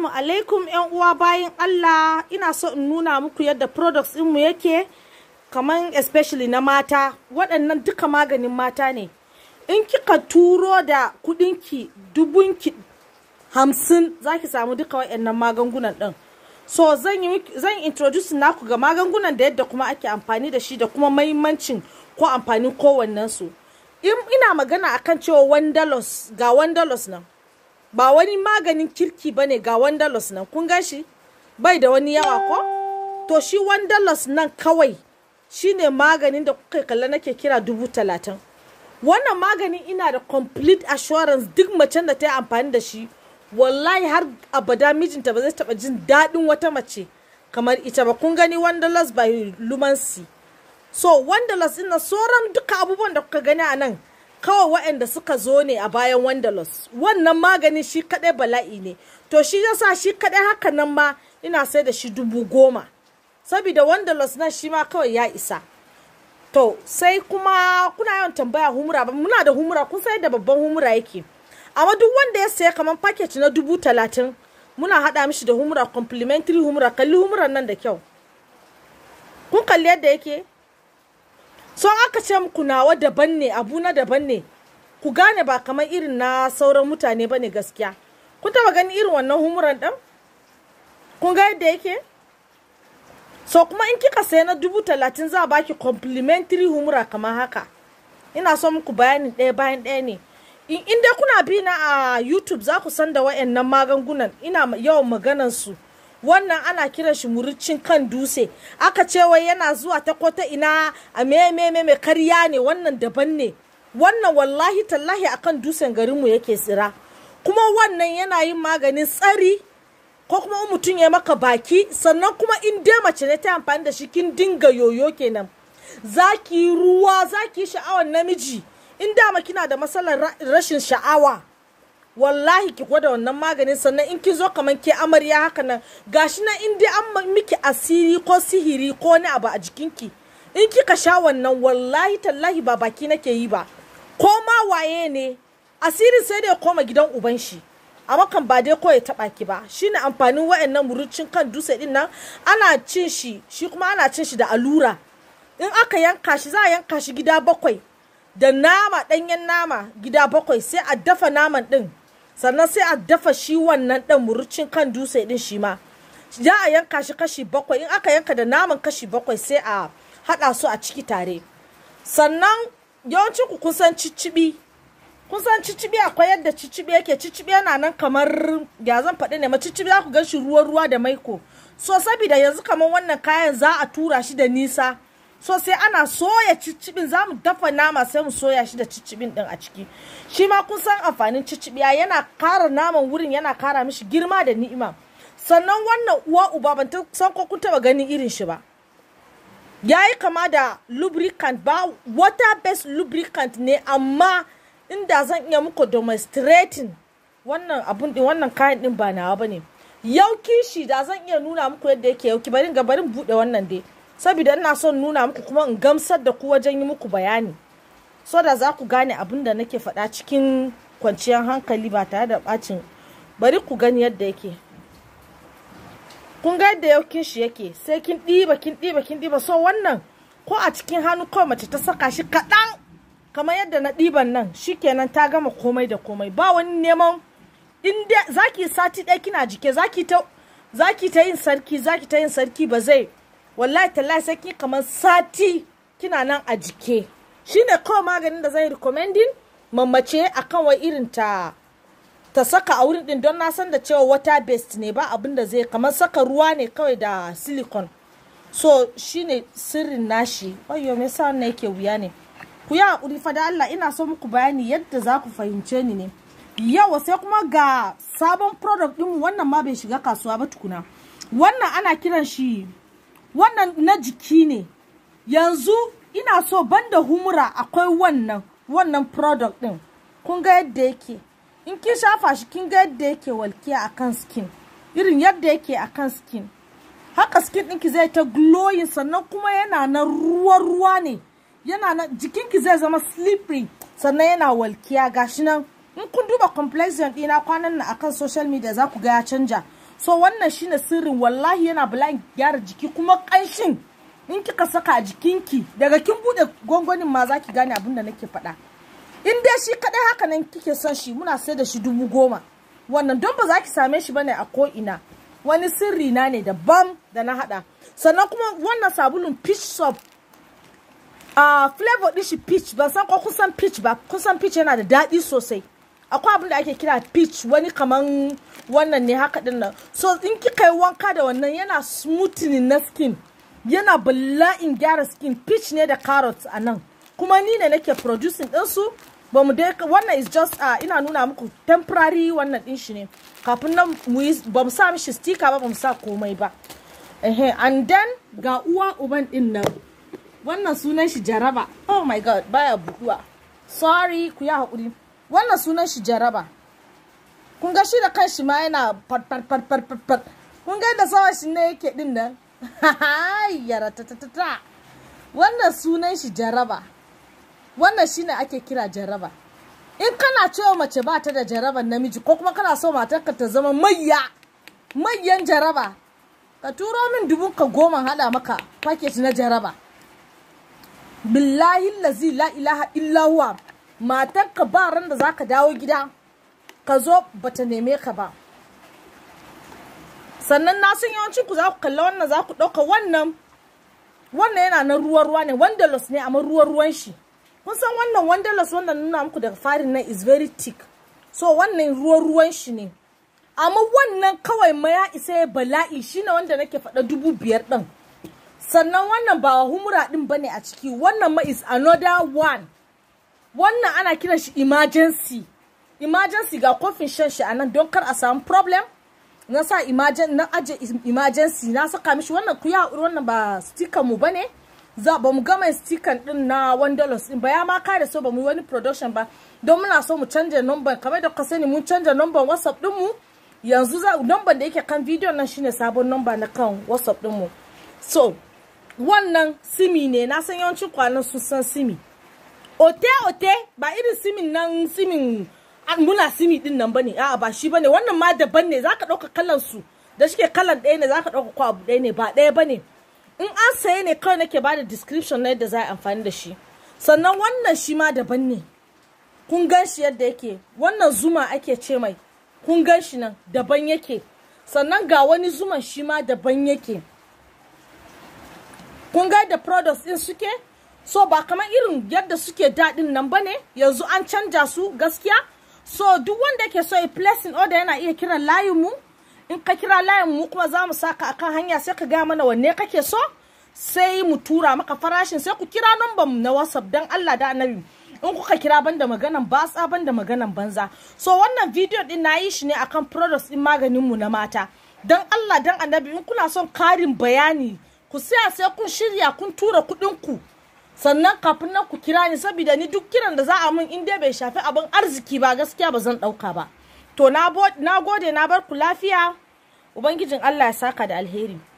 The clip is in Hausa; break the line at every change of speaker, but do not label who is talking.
Assalamu alaikum yan uwa bayan Allah ina so in nuna muku yadda products mu yake kaman especially na mata waɗannan duka maganin mata ne in kika turo da kudinki dubunki hamsin za ki samu duka waɗannan magungunan ɗin so zan yi zan introduce naku ga magungunan da yadda kuma ake amfani da shi da kuma mahimmancin ko amfanin kowannen su in ina magana akan cewa wandalos ga wandalos nan ba wani maganin kirki bane ga wandalos nan kun gan shi bai da wani yawa ko to shi wandalos nan kawai shine maganin da kuka kalla nake kira dubu talatin wannan maganin ina da complete assurance duk macen da ta yi amfani da shi wallahi har abada mijinta ba zai taba jin daɗin wata mace kamar ita ba kun gani wanderlust by lumancy so wanderlust ina sauran duka abubuwan da kuka gani a nan kawai waɗanda suka zo ne a bayan wanderlust wannan maganin shi kaɗai bala'i ne to shi yasa shi kaɗai haka nan ma ina sai da shi dubu goma saboda wanderlust nan shi ma kawai ya isa to sai kuma kuna yawan tambaya humura ba muna da humura kun sai da babban humura yake amma duk wanda ya saya kamar package na dubu talatin muna haɗa mishi da humura complimentary humura kalli humuran nan da kyau kun kalli yadda yake so aka ce muku nawa daban ne abu na daban ne ku gane ba kamar irin na sauran mutane ba ne gaskiya kun taba gani irin wannan humuran ɗin kun ga yadda yake so kuma in kika saya na dubu talatin za a baki complimentary humura kamar haka ina so muku bayanin ɗaya bayan ɗaya ne in dai kuna bi na a youtube za ku san da wayannan magungunan ina yawan maganan su wannan ana kiran shi muricin kan dutse aka ce wai yana zuwa ta ko ta ina a me me me karya ne wannan daban ne wannan wallahi tallahi akan dutsen garinmu yake tsira kuma wannan yana yin maganin tsari ko kuma mutum ya maka baki sannan kuma in dai mace ne ta amfani da shi kin dinga yoyo kenan zaki ruwa zaki sha'awar namiji in dama kina da matsalar rashin sha'awa wallahi ki gwada wannan maganin sannan in ki zo kamar ke amarya haka nan gashi nan in dai an miki asiri ko sihiri ko wani abu a jikinki in kika sha wannan wallahi tallahi ba baki nake yi ba ko ma waye ne asirin sai da ya koma gidan uban shi amma kan ba dai ko ya taba ki ba shine amfanin wayannan murucin kan dutse din nan ana cin shi shi kuma ana cin shi da allura in aka yanka shi za a yanka shi gida bakwai da nama ɗanyen nama gida bakwai sai a dafa naman ɗin sannan sai a dafa shi wannan ɗan murucin kan dutse ɗin shi ma za a yanka shi kashi bakwai in aka yanka da naman kashi bakwai sai a haɗa su a ciki tare sannan yawancin ku kun san ciccibi kun san ciccibi akwai yadda ciccibi yake ciccibi yana nan kamar ya zan faɗi ne ma ciccibi za ku gan shi ruwa ruwa da maiko so saboda yanzu kamar wannan kayan za a tura shi da nisa so sai ana soya ciccibin za mu dafa nama sai mu soya shi da ciccibin din a ciki shi ma kun san amfanin ciccibiya yana kara naman wurin yana kara mishi girma da ni'ima sannan wannan uwa uba ban ta san ko kun taba ganin irin shi ba yayi kama da lubricant ba water based lubricant ne amma inda zan iya muku demonstrating wannan abun din wannan kayan din ba nawa bane yauki shi da zan iya nuna muku yadda yake yauki bari ga barin bude wannan dai saboda ina son nuna muku kuma in gamsar da ku wajen yi muku bayani so da za ku gane abin da nake faɗa cikin kwanciyar hankali ba tare da ɓacin bari ku gani yadda yake kun ga yadda yaukin shi yake sai kin ɗiba kin ɗiba kin ɗiba so wannan ko a cikin hannu kawai mace ta saka shi kaɗan kamar yadda na ɗiban nan shikenan ta gama komai da komai ba wani neman inda zaki sati ɗaya kina jike zaki ta zaki ta yin sarki zaki ta yin sarki ba zai wallahi tallahi sai ki kamar sati kina nan a jike shine kawai maganin da zai recommending mamace akan wai irin ta ta saka a wurin din don na san da cewa water based ne ba abin da zai kamar saka ruwa ne kawai da silicon so shine sirrin nashi ayyo me yasa wannan yake wuya ne ku yi hakuri fa da Allah ina so muku bayani yadda za ku fahimce ni ne yawa sai kuma ga sabon product din wannan ma bai shiga kasuwa ba tukuna wannan ana kiran shi wannan na jiki ne yanzu ina so banda humura akwai wannan wannan product din kun ga yadda yake in kin shafa shi kin ga yadda yake walkiya akan skin irin yadda yake akan skin haka skin ɗinki zai ta glowing sannan kuma yana na ruwa-ruwa ne yana na jikinki zai zama slippery sannan yana walkiya gashi nan in kun duba complexion ɗina kwanan nan akan social media za ku ga ya canja so wannan shine sirrin wallahi yana bala'in gyara jiki kuma kanshin in kika saka a jikinki daga kin bude gwangwanin ma zaki gane abin da nake faɗa in dai shi kadai haka nan kike son shi muna sai da shi dubu goma wannan don ba za ki same shi bane a ko ina wani sirri na ne daban da na hada sannan kuma wannan sabulun peach soap a flavor din shi peach ban san ko kusan peach ba kusan peach yana da daɗi sosai akwai abin da ake kira peach wani kaman wannan ne haka din nan so in kika yi wanka da wannan yana smoothing na skin yana bala'in gyara skin peach ne da carrot a nan kuma ni ne nake producing ɗinsu ba mu dai wannan is just uh, ina nuna muku temporary wannan din shi ne kafin nan mu yi ba mu sa mishi sticker ba ba mu sa komai ba ehe and then ga uwa uban din nan wannan sunan shi jaraba oh my god baya buduwa sorry ku ya haƙuri wannan sunan shi jaraba kun ga shi da kanshi ma yana pat pat pat pat pat pat kun ga da sawa shi ne yake din nan yara ta ta ta wannan sunan shi jaraba wannan shine ake kira jaraba in kana cewa mace ba ta da jaraban namiji ko kuma kana so matarka ta zama mayya mayyan jaraba ka turo min dubun ka goma hada maka paket na jaraba billahi lazi la ilaha illa huwa matarka ba ran da zaka dawo gida ka zo bata neme ka ba sannan na san yawancin ku za ku kalla wannan za ku ɗauka wannan wannan yana na ruwa ruwa ne wandalos ne amma ruwa ruwan shi kun san wannan wandalos wanda nuna muku daga farin nan is very thick so wannan ruwan ruwan shi ne amma wannan kawai ma ya isa ya bala'i shine wanda nake faɗa dubu biyar ɗin sannan wannan ba humura ɗin bane a ciki wannan ma is another one wannan ana kiran shi emergency emergency ga kofin shan shi a nan don kar a samu problem na sa emergency na aje emergency na saka mishi wannan ku ya wannan ba sticker mu bane za ba mu gama sticker din na one dollars din ba ya ma kare so ba mu yi wani production ba don muna so mu canja number kamar da ka sani mun canja number whatsapp din mu yanzu za number da yake kan video nan shine sabon number na kan whatsapp din mu so wannan simi ne na san yawancin kwanan sun san simi ote ote ba irin simin nan simin muna simi din nan bane a'a ba shi bane wannan ma daban ne zaka dauka kalan su da shike kalan ɗaya ne zaka dauka ko abu ɗaya ne ba ɗaya bane in an saye ne kawai nake bada description na yadda za a amfani da shi sannan wannan shi ma daban ne kun gan shi yadda yake wannan zuma ake ce mai kun gan shi nan daban yake sannan ga wani zuman shi ma daban yake kun ga da products din suke so ba kamar irin yadda suke daɗin nan bane yanzu an canja su gaskiya so duk wanda ke so ya placing order yana iya kiran layin mu in ka kira layin mu kuma za mu saka akan hanya sai ka ga mana wanne kake so sai mu tura maka farashin sai ku kira number mu na WhatsApp dan Allah da Annabi in kuka kira banda maganan batsa banda maganan banza so wannan video din na yi shi ne akan products din maganin mu na mata dan Allah dan Annabi in kuna son karin bayani ku saya sai kun shirya kun tura kuɗin ku sannan kafin nan ku kira ni saboda ni duk kiran da za a mun in dai bai shafi abin arziki ba gaskiya ba zan ɗauka ba to na gode na bar ku lafiya ubangijin Allah ya saka da alheri